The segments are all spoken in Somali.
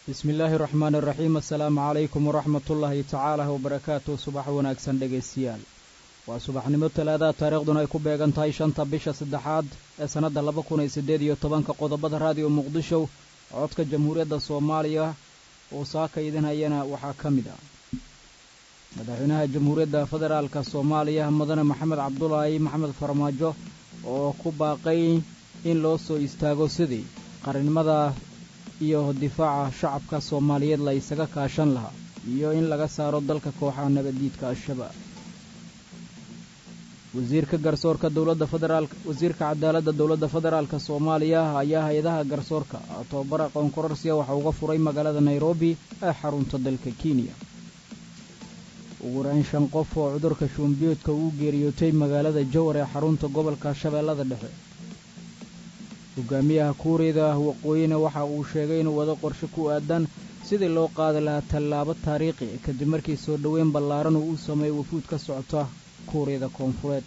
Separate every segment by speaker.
Speaker 1: bismi illaahi raxmaan iraxiim assalaamu calaykum waraxmatullaahi tacaala wabarakaatu subax wanaagsan dhegaystayaal waa subaxnimo talaadaha taariikhduna ay ku beegan tahay shanta bisha saddexaad ee sannadda laba kun iyo siddeed iyo tobanka qodobada raadiyo muqdisho codka jamhuuriyadda soomaaliya oo saaka idin hayana waxaa ka mid ah madaxweynaha jamhuuriyadda federaalka soomaaliya mudane maxamed cabdulaahi maxamed farmaajo oo ku baaqay in loo soo istaago sidii qarannimada iyo difaaca shacabka soomaaliyeed la isaga kaashan lahaa iyo in laga saaro dalka kooxaha nabaddiidka al-shabaab wasiirka garsoorka dowladda federaalk wasiirka cadaaladda dowladda federaalka soomaaliya ayaa hay-adaha garsoorka tobabara qoonkororsiya waxa uga furay magaalada nairobi ee xarunta dalka kenya ugu horeyn shan qof oo cudurka shuumbiyoodka uu geeriyootay magaalada jowar ee xarunta gobolka shabeellada dhexe hogaamiyaha kuuriyada waqooyina waxa uu sheegay inuu wado qorshe ku aadan sidii loo qaadi lahaa tallaabo taariikhi kadib markii soo dhoweyn ballaaran uu u sameeyey wafuud ka socota kuuriyada koonfureed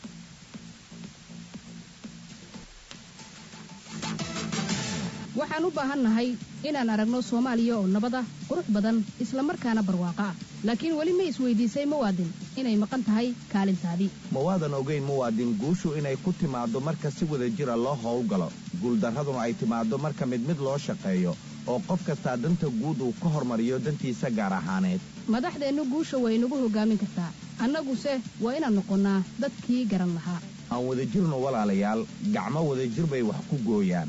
Speaker 2: waxaan u baahannahay inaan aragno soomaaliya oo nabad ah qurux badan isla markaana barwaaqo ah laakiin weli ma isweydiisay muwaadin inay maqan tahay kaalintaadii
Speaker 3: mawaadan ogayn muwaadin guushu inay ku timaaddo marka si wada jira loo howlgalo guuldarraduna ay timaaddo marka mid mid loo shaqeeyo oo qof kastaa danta guud uu ka hormariyo dantiisa gaar ahaaneed
Speaker 2: madaxdeennu guusha way nagu hoggaamin kartaa annaguse waa inaan noqonnaa dadkii garan lahaa
Speaker 3: aan wadajirno walaalayaal gacmo wadajir bay wax ku gooyaan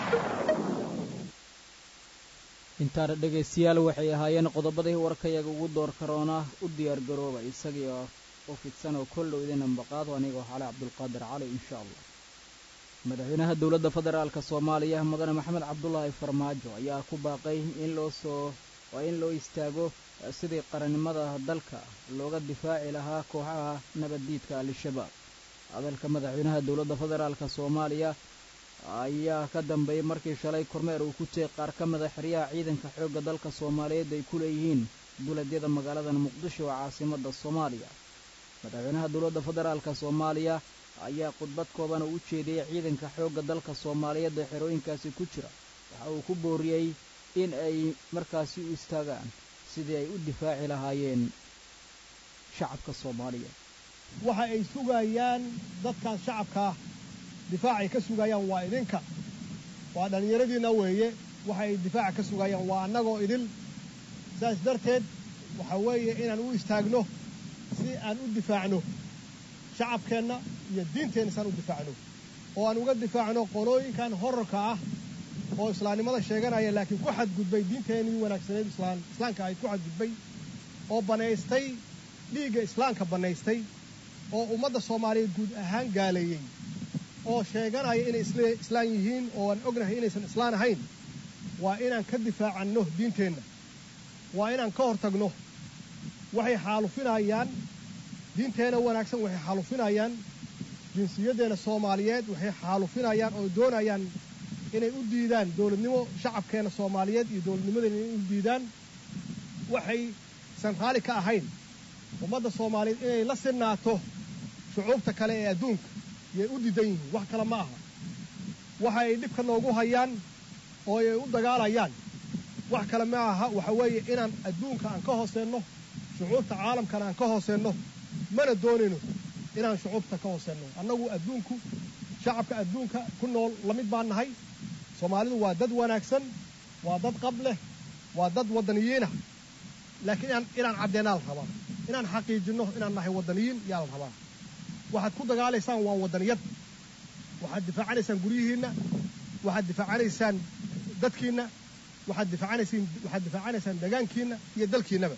Speaker 1: intaana dhegaystayaal waxay ahaayeen qodobadii warkayaga ugu door karoona u diyaargarooba isagii oo fidsan oo koldhow idin ambaqaado anigoo xale cabdulqaadir cali insha allah madaxweynaha dowladda federaalka soomaaliya mudane maxamed cabdulaahi farmaajo ayaa ku baaqay in loo soo waa in loo istaago sidii qarannimada dalka looga difaaci lahaa kooxaha nabaddiidka al-shabaab hadalka madaxweynaha dowladda federaalka soomaaliya ayaa ka dambeeyey markii shalay kormeer uu ku tegey qaar ka mida xeryaha ciidanka xoogga dalka soomaaliyeed ay ku leeyihiin duleedyada magaalada muqdisho oo caasimadda soomaaliya madaxweynaha dowladda federaalka soomaaliya ayaa khudbad koobana u jeediyey ciidanka xoogga dalka soomaaliyeed ee xerooyinkaasi ku jira waxa uu ku booriyey in ay markaasi u istaagaan sidii ay u difaaci lahaayeen shacabka soomaaliya
Speaker 4: waxa ay sugayaan dadkan shacabkaa difaacay ka sugayaan waa idinka waa dhallinyaradiinna weeye waxa ay difaaca ka sugayaan waa annagoo idil saas darteed waxa weeye inaan u istaagno si aan u difaacno shacabkeenna iyo diinteenna si aan u difaacno oo aan uga difaacno qolooyinkan horarka ah oo islaamnimada sheeganaya laakiin ku xadgudbay diinteennii wanaagsaneed islaan islaamka ahayd ku xadgudbay oo bannaystay dhiigga islaamka bannaystay oo ummadda soomaaliyeed guud ahaan gaaleeyey oo sheeganaya inay islaan yihiin oo aan ognahay inaysan islaan ahayn waa inaan ka difaacanno diinteenna waa inaan ka hor tagno waxay xaalufinayaan diinteenna wanaagsan waxay xaalufinayaan jinsiyaddeena soomaaliyeed waxay xaalufinayaan oo doonayaan inay u diidaan dowladnimo shacabkeenna soomaaliyeed iyo dowladnimadeena inay u diidaan waxaysan raali ka ahayn ummadda soomaaliyeed inay la sinaato shucuubta kale ee adduunka yay u diidan yihiin wax kale ma aha waxa ay dhibka noogu hayaan oo ay u dagaalayaan wax kale ma aha waxa weeye inaan adduunka aan ka hooseenno shucuubta caalamkana aan ka hooseenno mana doonayno inaan shucuubta ka hooseenno annagu adduunku shacabka adduunka ku nool la mid baan nahay soomaalidu waa dad wanaagsan waa dad qab leh waa dad waddaniyiinah laakiin inaan caddeennaa la rabaa inaan xaqiijinno inaan nahay waddaniyiin yaa la rabaa waxaad ku dagaalaysaan waa waddaniyad waxaad difaacanaysaan guryihiinna waxaad difaacanaysaan dadkiinna waxaad difaacanaysaan waxaad difaacanaysaan degaankiinna iyo dalkiinnaba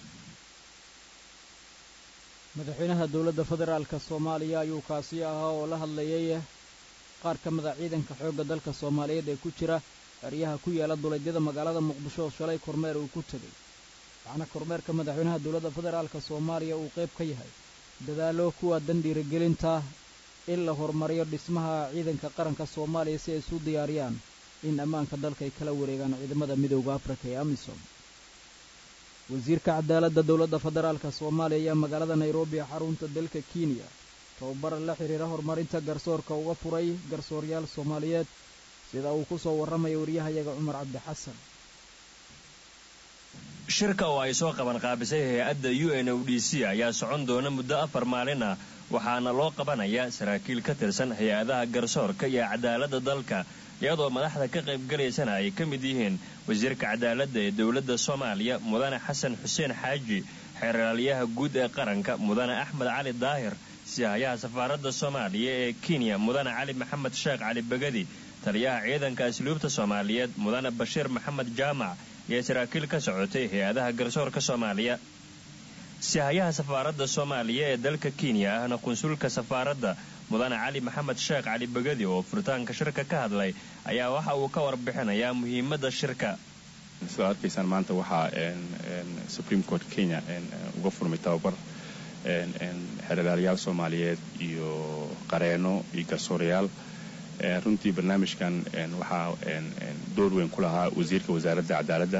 Speaker 1: madaxweynaha dowladda federaalka soomaaliya ayuu kaasi ahaa oo la hadlayay qaar ka mida ciidanka xoogga dalka soomaaliyeed ee ku jira xeryaha ku yaala duleedyada magaalada muqdisho oo shalay kormeer uu ku tegey waxaana kormeerka madaxweynaha dowladda federaalka soomaaliya uu qayb ka yahay dadaallo kuwa dan dhiirigelinta in la horumariyo dhismaha ciidanka qaranka soomaaliya si ay isu diyaariyaan in ammaanka dalka ay kala wareegaan ciidamada midowda afrika ee amisom wasiirka cadaaladda dowladda federaalka soomaaliya ayaa magaalada nairobi ee xarunta dalka kenya tababar la xidhiira horumarinta garsoorka uga furay garsooryaal soomaaliyeed sida uu ku soo warramaya waryahayaga cumar cabdi xasan
Speaker 5: shirka oo ay soo qaban qaabisay hay-adda u n o d c ayaa socon doona muddo afar maalin ah waxaana loo qabanayaa saraakiil ka tirsan hay-adaha garsoorka iyo cadaaladda dalka iyadoo madaxda ka qaybgalaysana ay ka mid yihiin wasiirka cadaaladda ee dowladda soomaaliya mudane xasan xuseen xaaji xeeraalyaha guud ee qaranka mudane axmed cali daahir sihayaha safaaradda soomaaliya ee kenya mudane cali maxamed sheekh cali begadi taliyaha ciidanka asluubta soomaaliyeed mudane bashiir maxamed jaamac iyo saraakiil ka socotay hay-adaha garsoorka soomaaliya sihayaha safaaradda soomaaliya ee dalka kenya ahna qunsulka safaaradda mudane cali maxamed sheekh cali begadi oo furitaanka shirka ka hadlay ayaa waxa uu ka warbixinayaa muhiimadda shirka
Speaker 6: sidaad arkaysaan maanta waxaa supreme court kenya uga furmay tababar xeeradaalayaal soomaaliyeed iyo qareeno iyo garsoorayaal runtii barnaamijkan waxaa door weyn ku lahaa wasiirka wasaaradda cadaaladda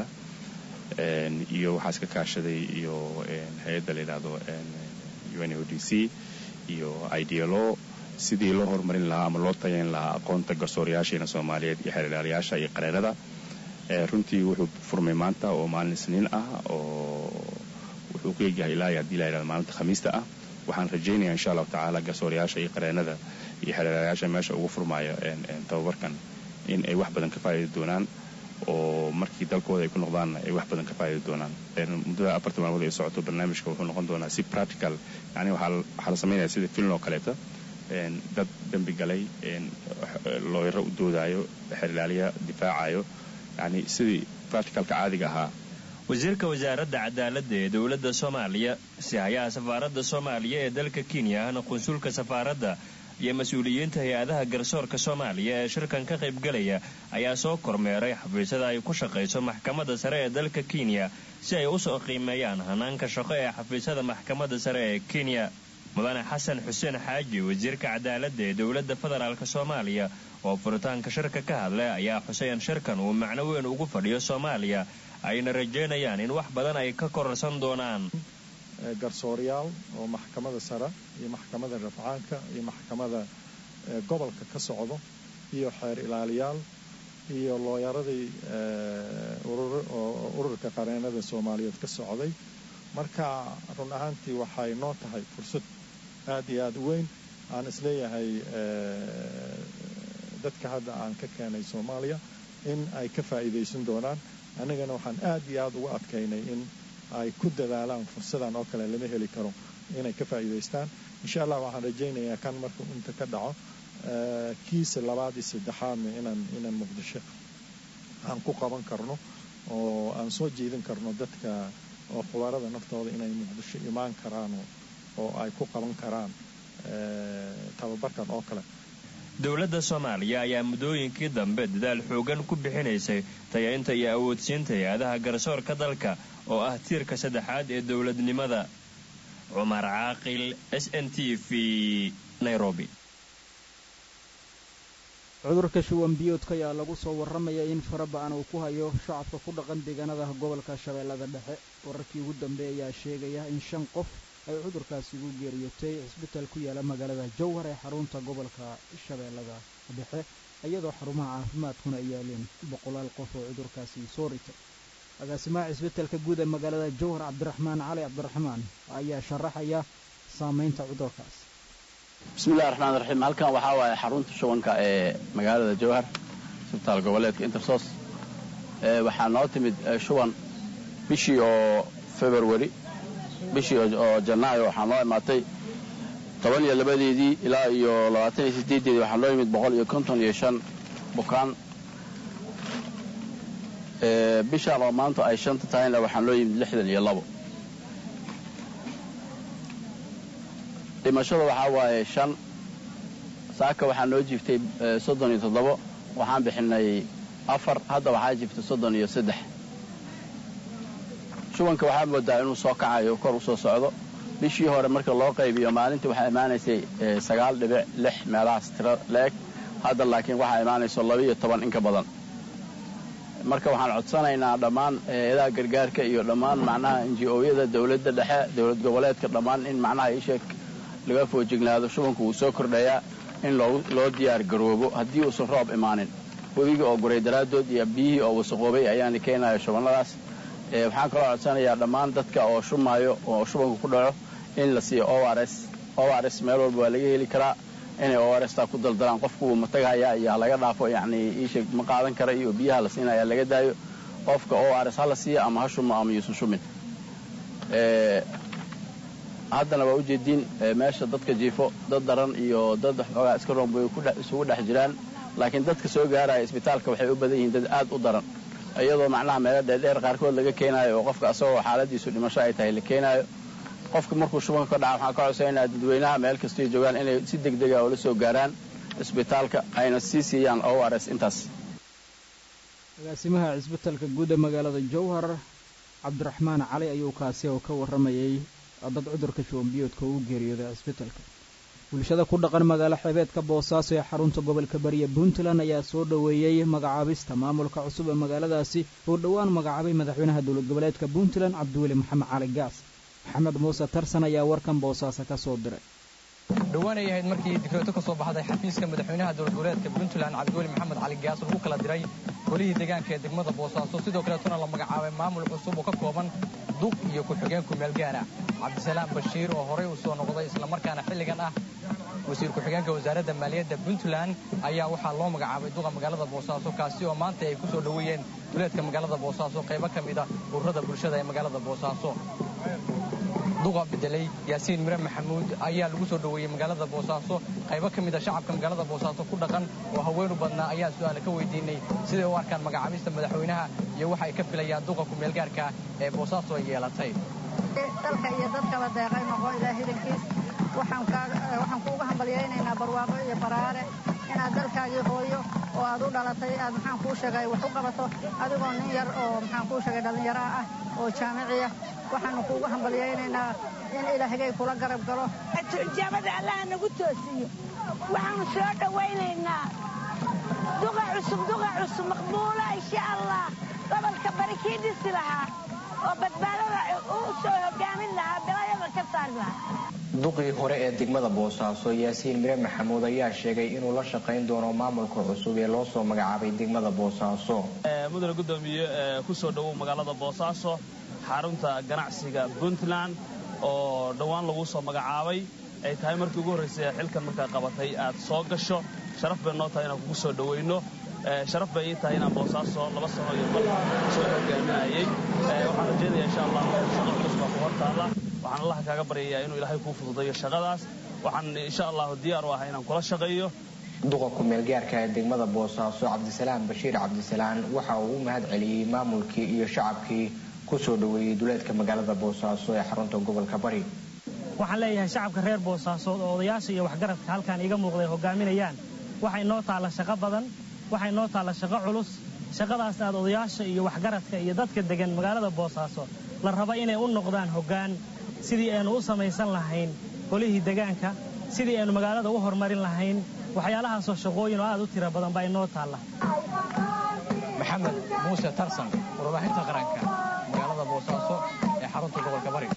Speaker 6: iyo waxaa iska kaashaday iyo hay-adda la yidhaahdo u n o d c iyo idlo sidii loo horumarin lahaa ama loo tayayn lahaa aqoonta garsoorayaasheena soomaaliyeed iyo xeeradaalayaasha iyo qareenada runtii wuxuu furmay maanta oo maalin isniin ah oo wuxuu ku egyahay ilaa iyo haddii la yidhahdo maalinta khamiista ah waxaan rajaynaya insha allahu tacaala garsoorayaasha iyo qareenada iyo xeeradaalayaasha meesha ugu furmaayo tababarkan in ay wax badan ka faa'idi doonaan oo markii dalkooda ay ku noqdaanna ay wax badan ka faa'idi doonaan muddada afarta maalmood ay socoto barnaamijka wuxuu noqon doonaa si practical yani waxaa la samaynaya sida filin oo kaleeta dad dembi galay looyaro u doodaayo xeerlaaliya difaacayo yani sidii practicalka caadiga ahaa
Speaker 5: wasiirka wasaaradda cadaaladda ee dowladda soomaaliya sihayaha safaaradda soomaaliya ee dalka kenya ahna qunsulka safaaradda iyo mas-uuliyiinta hay-adaha garsoorka soomaaliya ee shirkan ka qaybgalaya ayaa soo kormeeray xafiisyada ay ku shaqayso maxkamadda sare ee dalka kenya si ay usoo qiimeeyaan hanaanka shaqo ee xafiisyada maxkamadda sare ee kenya mudane xasan xuseen xaaji wasiirka cadaaladda ee dowladda federaalk soomaaliya oo furitaanka shirka ka hadlay ayaa xuseyn shirkan uu macno weyn ugu fadhiyo soomaaliya ayna rajaynayaan in wax badan ay ka kororsan doonaan
Speaker 7: garsoorayaal oo maxkamada sare iyo maxkamada rafcaanka iyo maxkamada gobolka ka socdo iyo xeer ilaaliyaal iyo looyaradii ururka qareenada soomaaliyeed ka socday marka run ahaantii waxay noo tahay fursad aad iyo aad u weyn aan isleeyahay dadka hadda aan ka keenay soomaaliya in ay ka faa'iidaysan doonaan annagana waxaan aad iyo aad uga adkaynay in ay ku dadaalaan fursadan oo kale lama heli karo inay ka faa'iidaystaan insha allah waxaan rajaynayaa kan markuu inta ka dhaco kiisa labaad iyo saddexaadna inaan inaan muqdisho aan ku qaban karno oo aan soo jeedin karno dadka oo khubarada naftooda inay muqdisho imaan karaan oo ay ku qaban karaan tababarkan oo kale
Speaker 5: dowladda soomaaliya ayaa muddooyinkii dambe dadaal xoogan ku bixinaysay tayaynta iyo awoodsiinta hay-adaha garsoorka dalka oo ah tiirka saddexaad ee dowladnimada cumar caaqil s n t v nairobi
Speaker 1: cudurka shuwan biyoodka ayaa lagu soo warramaya in faraba-an uu ku hayo shacabka ku dhaqan deegaanada gobolka shabeellada dhexe wararkii ugu dambeey ayaa sheegaya in shan qof ay cudurkaasi ugu geeriyootay cisbitaal ku yaala magaalada jowhar ee xarunta gobolka shabeellada dhexe iyadoo xarumaha caafimaadkuna ay yaaleen boqolaal qof oo cudurkaasi soo ritay agaasimaha cisbitaalka guud ee magaalada jowhar cabdiraxmaan cali cabdiraxmaan ayaa sharaxaya saamaynta cudurkaas
Speaker 8: bismillahi raxmaan raxiim halkan waxaa waaye xarunta shubanka ee magaalada jowhar isbitaal goboleedka intersos waxaa noo timid shuban bishii oo february bishii oo janaayo waxaa noo imaatay toban iyo labadeedii ilaa iyo labaatan iyo sideedeedii waxaa noo yimid boqol iyo konton iyo shan bukaan bishaan oo maanta ay shanta tahayna waxaa noo yimid lixdan iyo labo dhimashada waxaa waaye shan saaka waxaa noo jiftay soddon iyo toddobo waxaan bixinay afar hadda waxaa jiftay soddon iyo saddex shubanka waxaa moodaa inuu soo kacayo kor u soo socdo bishii hore marka loo qaybiyo maalintii waxaa imaanaysay sagaal dhibic lix meelahaas tiro la-eg hadda laakiin waxaa imaanayso laba iyo toban in ka badan marka waxaan codsanaynaa dhammaan hay-adaha gargaarka iyo dhammaan macnaha inji-ooyada dowladda dhexe dowlad goboleedka dhammaan in macnaha isheeg laga foojignaado shubanku wuu soo kordhayaa in loo diyaar garoobo haddii uusan roob imaanin webigii oo guray daraaddood iyo biyihii oo wasaqoobay ayaana keenaya shubannadaas waxaan kaloo codsanayaa dhammaan dadka oo shumaayo oo shubanka ku dhaco in la siiyo o r s o r s meel walba waa laga heli karaa inay o r staa ku daldalaan qofku ma tagahaya iyo ha laga dhaafo yacni iisheeg ma qaadan kara iyo biyaha la siinaya laga daayo qofka o r s ha la siiya ama ha shumo ama yuusan shumin haddana waa ujeediin meesha dadka jiifo dad daran iyo dad xoogaa iska roon bay isugu dhex jiraan laakiin dadka soo gaaraya isbitaalka waxay u badan yihiin dad aad u daran iyadoo macnaha meelo dheerdheer qaarkood laga keenaayo oo qofka asagoo xaaladiisu dhimasho ay tahay la keenaayo qofka markuu shubanka ka dhaca waxaan ka codsanaynaa dadweynaha meel kastoy joogaan inay si degdega oo la soo gaaraan isbitaalka ayna sii siiyaan o r s intaas
Speaker 1: agaasimaha cisbitalka guud ee magaalada jowhar cabdiraxmaan cali ayuu kaasi oo ka warramayay dad cudurka shubanbiyoodka uu geeriyooday cisbitalka bulshada ku dhaqan magaalo xeebeedka boosaaso ee xarunta gobolka bariya puntland ayaa soo dhoweeyey magacaabista maamulka cusub ee magaaladaasi oo dhowaan magacaabay madaxweynaha dowlad goboleedka puntland cabdiweli maxamed cali gaas maxamed muuse tarsan ayaa warkan boosaaso ka soo diray
Speaker 9: dhowaan ay ahayd markii dikrooto ka soo baxday xafiiska madaxweynaha dowlad goboleedka puntland cabdiweli maxamed cali gaas lagu kala diray golihii deegaanka ee degmada boosaaso sidoo kaleetona la magacaabay maamul cusub oo ka kooban duq iyo ku-xigeen kumeel gaara cabdisalaam bashiir oo horey u soo noqday islamarkaana xilligan ah wasiir ku-xigeenka wasaaradda maaliyadda puntland ayaa waxaa loo magacaabay duqa magaalada boosaaso kaasi oo maanta ay ku soo dhoweeyeen duleedka magaalada boosaaso qaybo ka mid a ururada bulshada ee magaalada boosaaso duqa bedelay yaasiin mire maxamuud ayaa lagu soo dhoweeyey magaalada boosaaso qaybo ka mid a shacabka magaalada boosaaso ku dhaqan oo haween u badnaa ayaa su'aale ka weydiinay siday u arkaan magacaabista madaxweynaha iyo waxa ay ka filayaan duqa kumeelgaarka ee boosaaso ay yeelatay
Speaker 10: dalka iyo dadkaba deeqay noqo ilaa hidankiis waxaan kuuga hambalyaynaynaa barwaaqo iyo baraare inaad dalkaagii hooyo oo aad u dhalatay aad maxaan kuu sheegay wax u qabato adigoo nin yar oo maxaan kuu sheegay dhallinyaraha ah oo jaamiciya waxaanu kuugu hambalyaynaynaa in ilaahigay kula garab galo
Speaker 11: turjaamada allaha nagu toosiyo waxaanu soo dhowaynaynaa duqa cusub duqa cusub maqbuula insha allah gobolka bari kii dhisi lahaa oo badbaadada u soo hogaamin lahaa bilayada ka saari lahaa
Speaker 12: duqii hore ee degmada boosaaso yaasiin mire maxamuud ayaa sheegay inuu la shaqayn doono maamulka cusub ee loo soo magacaabay degmada boosaaso
Speaker 13: mudane gudoomiye ku soo dhowow magaalada boosaaso xarunta ganacsiga puntland oo dhowaan lagu soo magacaabay ay tahay markii ugu horraysay xilkan markaa qabatay aad soo gasho sharaf bay noo tahay inaan kugu soo dhowayno sharaf bay ii tahay inaan boosaaso laba sano iyo bal soo hogaaminayay waxaan rajeynaya insha allah shaqa culus baa ku hortaalla waxaan allaha kaaga baryayaa inuu ilaahay kuu fududayo shaqadaas waxaan insha allahu diyaar u ahay inaan kula shaqeeyo
Speaker 12: duqa kumeelgaarka ee degmada boosaaso cabdisalaam bashiir cabdisalaan waxa uu u mahad celiyey maamulkii iyo shacabkii ku soo dhoweeyey duleedka magaalada boosaaso ee xarunta gobolka bari
Speaker 14: waxaan leeyahay shacabka reer boosaaso oo odayaasha iyo waxgaradka halkaan iiga muuqday hogaaminayaan waxay noo taalla shaqo badan waxay noo taalla shaqo culus shaqadaas aad odayaasha iyo waxgaradka iyo dadka degan magaalada boosaaso la raba inay u noqdaan hoggaan sidii aynu u samaysan lahayn golihii degaanka sidii aynu magaalada u horumarin lahayn waxyaalahaasoo shaqooyin oo aad u tira badan baa inoo taalla
Speaker 9: maxamed muuse tarsan warbaahinta qaranka magaalada boosaaso ee xarunta gobolka bari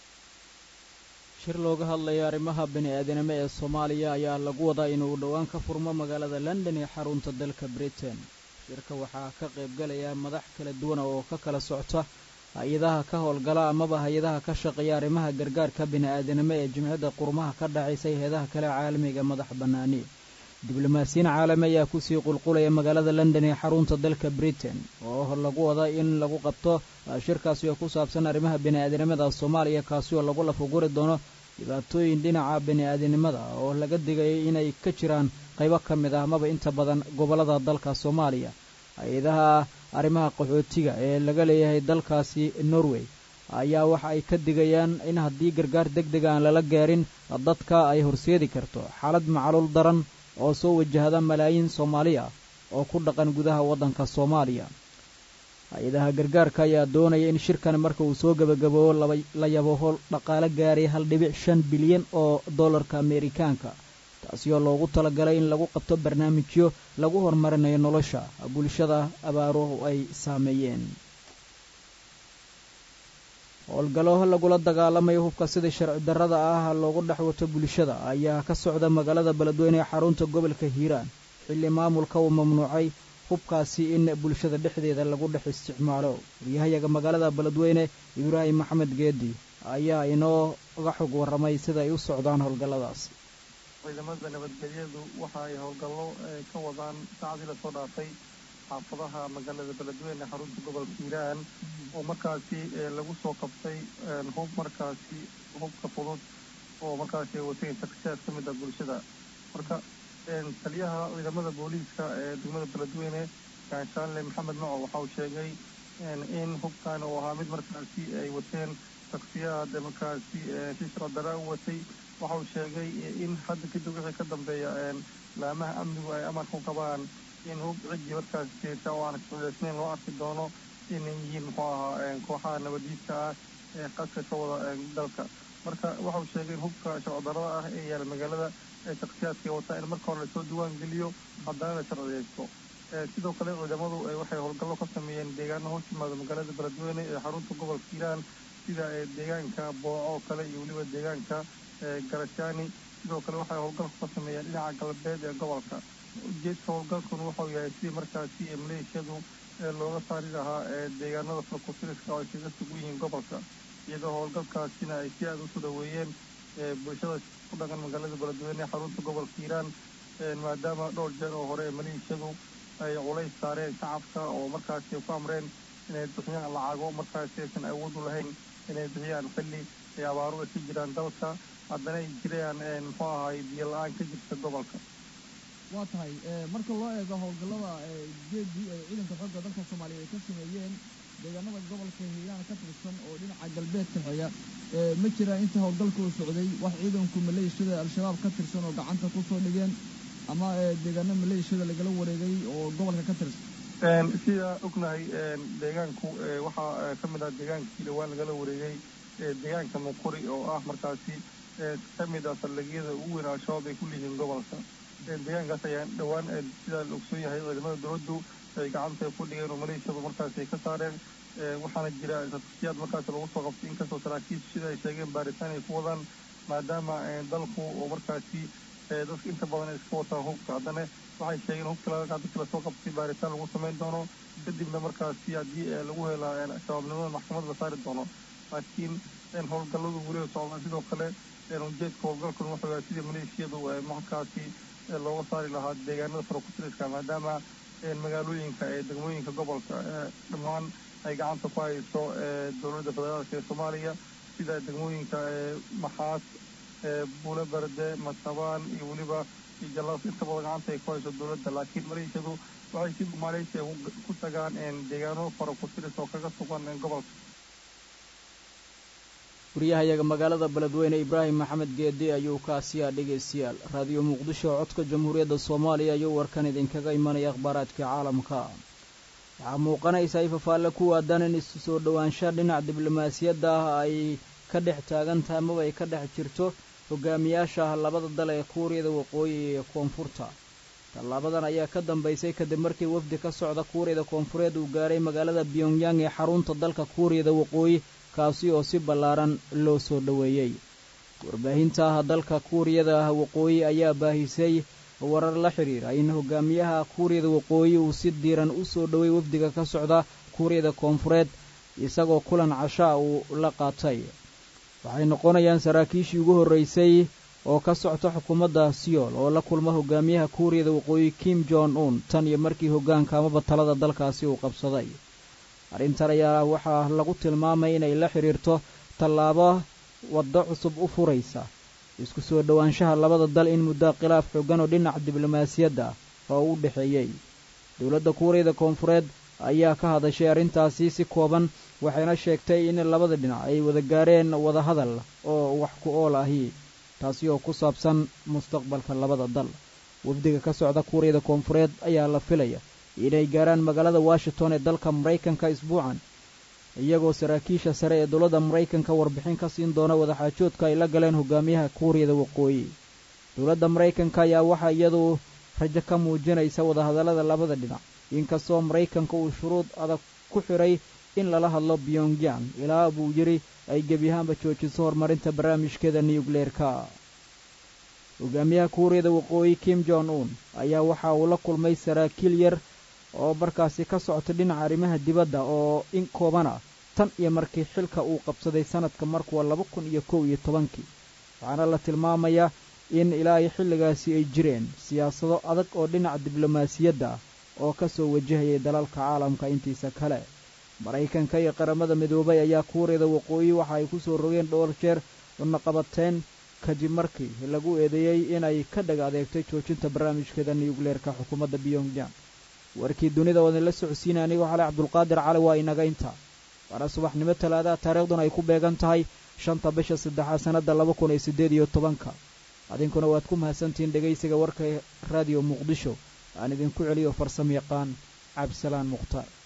Speaker 1: shir looga hadlaya arrimaha bini'aadanimo ee soomaaliya ayaa lagu wadaa inuu dhowaan ka furmo magaalada london ee xarunta dalka britain shirka waxaa ka qaybgalaya madax kala duwan oo ka kala socta hay-adaha ka howlgala amaba hay-adaha ka shaqeeya arrimaha gargaarka bini'aadanimo ee jimciyadda qurmaha ka dhacaysa hay-adaha kale caalamiga madax bannaani diblomaasiyiin caalami ayaa kusii qulqulaya magaalada london ee xarunta dalka britain oo lagu wada in lagu qabto shirkaasi oo ku saabsan arrimaha bini'aadanimada soomaaliya kaasi oo lagu lafuguri doono dhibaatooyin dhinaca bini'aadanimada oo laga digayay inay ka jiraan qaybo ka mid ah amaba inta badan gobollada dalka soomaaliya hay-adaha arrimaha qaxootiga ee laga leeyahay dalkaasi norway ayaa waxa ay ka digayaan in haddii gargaar deg deg aan lala gaarin dadka ay horseedi karto xaalad macluul daran oo soo wajahda malaayiin soomaaliya oo ku dhaqan gudaha waddanka soomaaliya hay-adaha gargaarka ayaa doonaya in shirkan marka uu soo gebagaboobo la yaboho dhaqaale gaaray hal dhibic shan bilyan oo dollarka ameerikaanka taasi oo loogu talagalay in lagu qabto barnaamijyo lagu horumarinayo nolosha bulshada abaaruhu ay saameeyeen howlgallo lagula dagaalamayo hubka sidai sharci darrada ah loogu dhex wato bulshada ayaa ka socda magaalada beledweyne ee xarunta gobolka hiiraan xilli maamulka uu mamnuucay hubkaasi in bulshada dhexdeeda lagu dhex isticmaalo waryahayaga magaalada beledweyne ibraahim maxamed geedi ayaa inooga xog warramay sida ay u socdaan howlgalladaasi
Speaker 15: ciidamada nabadgelyadu waxa ay howlgallo ka wadaan saacadii lasoo dhaafay xaafadaha magaalada beledweyne xarunta gobolka hiiraan oo markaasi lagu soo qabtay hub markaasi hubka fudud oo markaasi ay wateen takshaad ka mid ah bulshada marka taliyaha ciidamada booliiska ee degmada beledweyne gaashaanle maxamed maco waxa uu sheegay in hubkan uu ahaa mid markaasi ay wateen taksiyaad markaasi shishra dara u watay waxa uu sheegay in hadda kadib wixii ka dambeeya laamaha amnigu ay amar ku qabaan in hub ciddii markaasi jeerta oo aan kuxuleysnayn loo arki doono inay yihiin muxuu ahaa kooxaha nabadiidka ah ee qaska ka wada dalka marka waxa uu sheegay in hubka sharcodarada ah ee yaala magaalada ee shaksiyaadka wataa in marka hore lasoo diwaan geliyo haddana la sharciyeysto sidoo kale ciidamadu waxay howlgallo ka sameeyeen deegaano hoos yimaada magaalada beledweyne ee xarunta gobolka hiiraan sida deegaanka booco oo kale iyo weliba deegaanka garashaani sidoo kale waxay howlgalku ka sameeyeen dhinaca galbeed ee gobolka ujeedka howlgalkuna wuxuu yahay sidii markaasi maleeshiyadu looga saari lahaa deegaanada farkutiriska oo ay kaga sugu yihiin gobolka iyadoo howlgalkaasina ay si aada usoo dhaweeyeen bulshada ku dhaqan magaalada beledweyne ee xarunta gobolka hiiraan maadaama dhowr jeer oo hore maleeshiyadu ay culays saareen shacabka oo markaasi ay ku amreen inay bixiyaan lacago markaasi aysan awood u lahayn inay bixiyaan xilli ay abaaru ay ka jiraan dalka haddana ay jirayaan muxuu ahay biyo la-aan ka jirta gobolka
Speaker 16: waa tahay marka loo eego howlgallada geedii ay ciidanka xoogga dalka soomaaliya ay ka sameeyeen deegaanada gobolka hiiraan ka tirsan oo dhinaca galbeedka xiga ma jiraan inta howlgalka uu socday wax ciidanku maleeshiyada al-shabaab ka tirsan oo gacanta ku soo dhigeen ama deegaano maleeshiyada lagala wareegay oo gobolka ka tirsan
Speaker 15: sida ognahay deegaanku waxaa ka mid ah deegaankii dhawaan lagala wareegay deegaanka muquri oo ah markaasi ka mid ah saldhigyada ugu weyn al-shabaab ay ku leeyihiin gobolka deegaankaas ayaa dhowaan sidaa la ogsoon yahay ciidamada dowladdu ay gacanta ku dhigeen oo maleeshiyadu markaasi ay ka saareen waxaana jira taksiyaad markaasi lagu soo qabtay inkastoo saraakiishu sida ay sheegeen baaritaan ay ku wadaan maadaama dalku oo markaasi dadka inta badan ay iska wataan hubka haddana waxay sheegeen hubka laga dadka lasoo qabtay baaritaan lagu samayn doono kadibna markaasi haddii lagu helaa shabaabnimada maxkamad la saari doono laakiin howlgalladu weli socdaan sidoo kale ujeedka howlgalkuna wuxuu yahay sidii maleeshiyadu markaasi looga saari lahaa deegaanada farakutiriska maadaama magaalooyinka ee degmooyinka gobolka dhammaan ay gacanta ku hayso dowladda federaalka ee soomaaliya sida degmooyinka maxaas buulo berde masabaan iyo weliba jalaas inta badan gacanta ay ku hayso dowladda laakiin maleeshiyadu waxay si maaleysia ku tagaan deegaano farakutiris oo kaga sugan gobolka
Speaker 1: wariyahayaga magaalada beledweyne ibraahim maxamed geedi ayuu kaasiyaa dhegaystayaal raadiyo muqdisho codka jamhuuriyadda soomaaliya ayuu warkan idinkaga imanaya akhbaaraadka caalamka waxaa muuqanaysa ay fafaalle ku waadaan in isu soo dhowaansha dhinac diblomaasiyadda ah ay ka dhex taagan tahay amaba ay ka dhex jirto hogaamiyaasha labada dal ee kuuriyada waqooyi iyo koonfurta tallaabadan ayaa ka dambaysay kadib markii wafdi ka socda kuuriyada koonfureed uu gaaray magaalada pyongyang ee xarunta dalka kuuriyada waqooyi kaasi oo si ballaaran loo soo dhoweeyey warbaahinta ah dalka kuuriyada waqooyi ayaa baahisay warar la xidhiira in hogaamiyaha kuuriyada waqooyi uu si diiran u soo dhowey wafdiga ka socda kuuriyada koonfureed isagoo kulan cashaa uu la qaatay waxay noqonayaan saraakiishii ugu horraysay oo ka socta xukuumadda siyool oo la kulma hogaamiyaha kuuriyada waqooyi kim jon un tan iyo markii hoggaanka amaba talada dalkaasi uu qabsaday arrintan ayaa waxaa lagu tilmaamay inay la xidhiirto tallaabo waddo cusub u furaysa isku soo dhowaanshaha labada dal in muddo khilaaf xoogan oo dhinaca diblomaasiyadda oo u dhexeeyey dowladda kuuriyada koonfureed ayaa ka hadashay arrintaasi si kooban waxayna sheegtay in labada dhinac ay wada gaareen wadahadal oo wax ku ool ahi taasi oo ku saabsan mustaqbalka labada dal wafdiga ka socda kuuriyada koonfureed ayaa la filaya inay gaaraan magaalada washington ee dalka maraykanka isbuucan iyagoo saraakiisha sare ee dowladda maraykanka warbixin ka siin doona wadaxaajoodka ay la galeen hogaamiyaha kuuriyada waqooyi dowladda maraykanka ayaa waxaa iyadu rajo ka muujinaysa wadahadallada labada dhinac inkastoo maraykanka uu shuruud adag ku xidhay in lala hadlo pyongyang ilaa buu yidhi ay gebiyahaanba joojiso horumarinta barnaamijkeeda niyukleerka hogaamiyaha kuuriyada waqooyi kim jon un ayaa waxa uu la kulmay saraakiil yar oo markaasi ka socota dhinaca arrimaha dibadda oo in kooban ah tan iyo markii xilka uu qabsaday sanadka markuwa laba kun iyo kow iyo tobankii waxaana la tilmaamayaa in ilaa iyo xilligaasi ay jireen siyaasado adag oo dhinaca diblomaasiyadda ah oo ka soo wajahayay dalalka caalamka intiisa kale maraykanka iyo qaramada midoobay ayaa kuuriyada waqooyi waxa ay ku soo rogeen dhowr jeer wadnaqabateen kadib markii lagu eedeeyey inay ka dhag adeegtay joojinta barnaamijkeeda nuyukleerka xukuumadda pyongyang warkii dunida oo idinla socodsiinay anigoo xalay cabdulqaadir cali waa inaga inta waana subaxnimo talaadaha taariikhduna ay ku beegan tahay shanta bisha saddexaad sannadda laba kun iyo siddeed iyo tobanka adinkuna waad ku mahadsantihiin dhegaysiga warka raadiyo muqdisho aan idinku celiyo farsamo yaqaan cabdisalaan mukhtaar